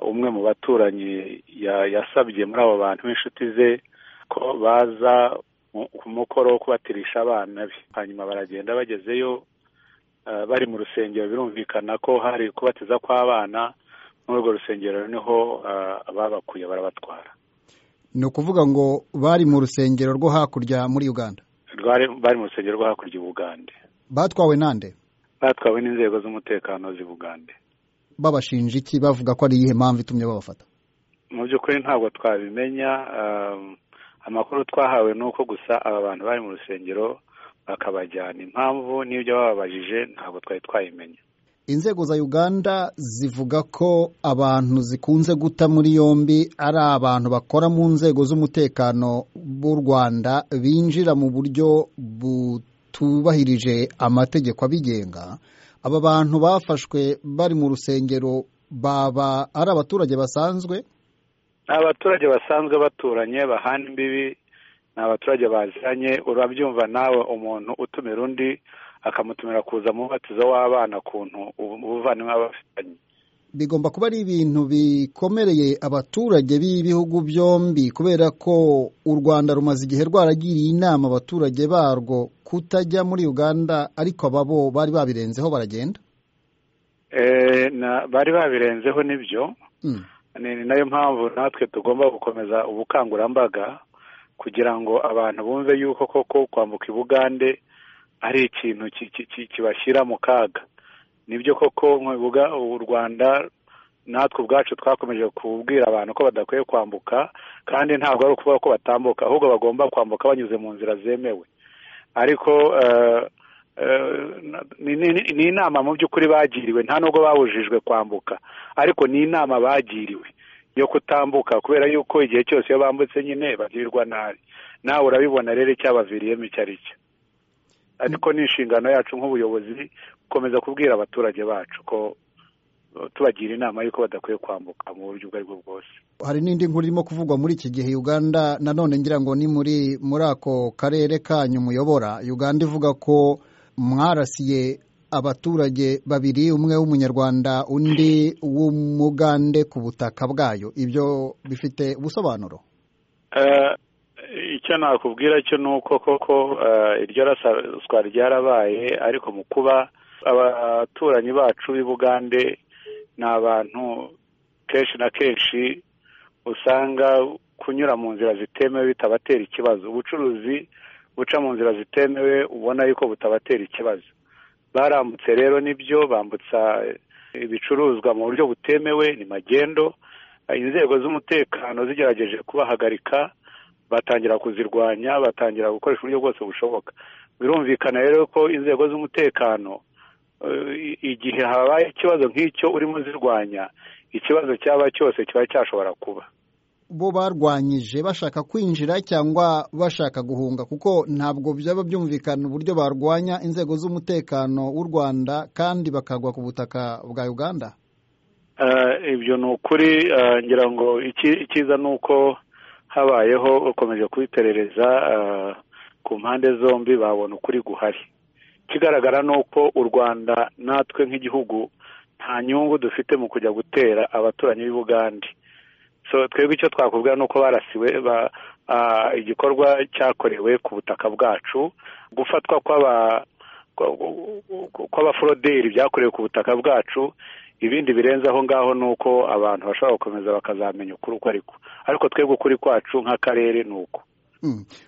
umwe mu baturanyi yasabye muri abo bantu b'inshuti ze ko baza ku mukoro wo kubatirisha abana be hanyuma baragenda bagezeyo bari mu rusengero birumvikana ko hari kubatiza kw'abana muri urwo rusengero niho babakuye barabatwara ni ukuvuga ngo bari mu rusengero rwo hakurya muri uganda bari mu rusengero rwo hakurya i bugande batwawe nande batwawe n'inzego z'umutekano z'i bugande babashinja iki bavuga ko ari iyihe mpamvu itumye babafata mu by'ukuri ntabwo twabimenya amakuru twahawe ni uko gusa aba bantu bari mu rusengero bakabajyana impamvu n'ibyo bababajije ntabwo twari twayimenya inzego za uganda zivuga ko abantu zikunze guta muri yombi ari abantu bakora mu nzego z'umutekano b'u rwanda binjira mu buryo butubahirije amategeko abigenga aba bantu bafashwe bari mu rusengero baba ari abaturage basanzwe ni abaturage basanzwe baturanye bahana imbibi ni abaturage baziranye urabyumva nawe umuntu utumira undi akamutumira kuza mu mubatizo w'abana kuntu ubuvandimwe aba afitanye bigomba kuba ari ibintu bikomereye abaturage b'ibihugu byombi kubera ko u rwanda rumaze igihe rwaragiriye inama abaturage barwo kutajya muri uganda ariko ababo bari babirenzeho baragenda bari babirenzeho nibyo ni nayo mpamvu natwe tugomba gukomeza ubukangurambaga kugira ngo abantu bumve yuko koko kwambuka i bugande ari ikintu kibashyira mu kaga nibyo koko u rwanda natwe ubwacu twakomeje kubwira abantu ko badakwiye kwambuka kandi ntabwo ari ukuvuga ko batambuka ahubwo bagomba kwambuka banyuze mu nzira zemewe ariko ni inama mu by'ukuri bagiriwe nta nubwo babujijwe kwambuka ariko ni inama bagiriwe yo kutambuka kubera yuko igihe cyose iyo bambutse nyine bagirirwa nabi nawe urabibona rero icyabaviriyemo icyo ari cyo ariko ni inshingano yacu nk'ubuyobozi gukomeza kubwira abaturage bacu ko tubagira inama y'uko badakwiye kwambuka mu buryo ubwo aribwo bwose hari n'indi nkuru irimo kuvugwa muri iki gihe uganda nanone ngira ngo ni muri muri ako karere kanyu muyobora uganda ivuga ko mwarasiye abaturage babiri umwe w'umunyarwanda undi w'umugande ku butaka bwayo ibyo bifite ubusobanuro icyo nakubwira cyo ni uko koko iryo raswa ryarabaye ariko mu kuba abaturanyi bacu b'i bugande ni abantu kenshi na kenshi usanga kunyura mu nzira zitemewe bitabatera ikibazo ubucuruzi buca mu nzira zitemewe ubona yuko butabatera ikibazo barambutse rero nibyo bambutsa ibicuruzwa mu buryo butemewe ni magendo inzego z'umutekano zigerageje kubahagarika batangira kuzirwanya batangira gukoresha uburyo bwose bushoboka birumvikana rero ko inzego z'umutekano igihe habaye ikibazo nk'icyo urimo zirwanya ikibazo cyaba cyose kiba cyashobora kuba bo barwanyije bashaka kwinjira cyangwa bashaka guhunga kuko ntabwo byaba byumvikana uburyo barwanya inzego z'umutekano w'u rwanda kandi bakagwa ku butaka bwa uganda ibyo ni ukuri ngira ngo icyiza ni uko habayeho ukomeje kubiperereza ku mpande zombi babona ukuri guhari ikigaragara ni uko u rwanda natwe nk'igihugu nta nyungu dufite mu kujya gutera abaturanyi b'i bugande twebwe icyo twakubwira ni uko barasiwe igikorwa cyakorewe ku butaka bwacu gufatwa kw'abaforoderi byakorewe ku butaka bwacu ibindi birenze aho ngaho ni uko abantu bashobora gukomeza bakazamenya ukuri uko ariko ariko twebwe ukuri kwacu nk'akarere ni uko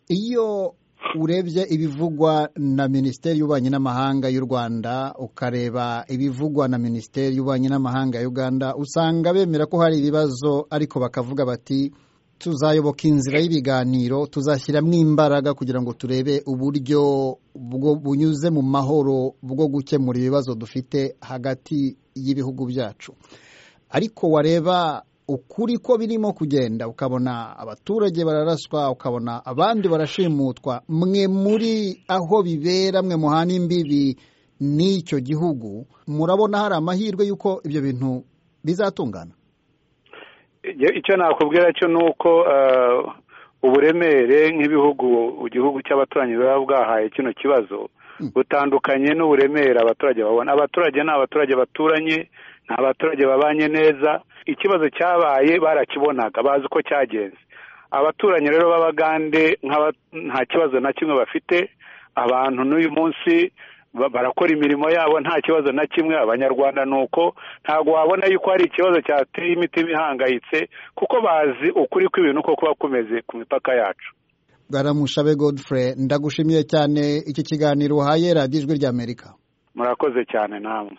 iyo urebye ibivugwa na minisiteri y'ububanyi n'amahanga y'u rwanda ukareba ibivugwa na minisiteri y'ububanyi n'amahanga ya uganda usanga bemera ko hari ibibazo ariko bakavuga bati tuzayoboka inzira y'ibiganiro tuzashyiramo imbaraga kugira ngo turebe uburyo bunyuze mu mahoro bwo gukemura ibibazo dufite hagati y'ibihugu byacu ariko wareba ukuri ko birimo kugenda ukabona abaturage bararaswa ukabona abandi barashimutwa mwe muri aho bibera mwe muhana imbibi n'icyo gihugu murabona hari amahirwe y'uko ibyo bintu bizatungana icyo nakubwira cyo ni uko uburemere nk'ibihugu igihugu cy'abaturanyi biba bwahaye kino kibazo butandukanye n'uburemere abaturage babona abaturage ni abaturage baturanye ni abaturage babanye neza ikibazo cyabaye barakibonaga bazi uko cyagenze abaturanyi rero b'abagande nta kibazo na kimwe bafite abantu n'uyu munsi barakora imirimo yabo nta kibazo na kimwe abanyarwanda ni uko ntabwo wabona yuko hari ikibazo cyateye imitima ihangayitse kuko bazi ukuri kw'ibintu uko kuba kumeze ku mipaka yacu baramushabe godfrey ndagushimiye cyane iki kiganiro uhaye radijwi ry'amerika murakoze cyane namwe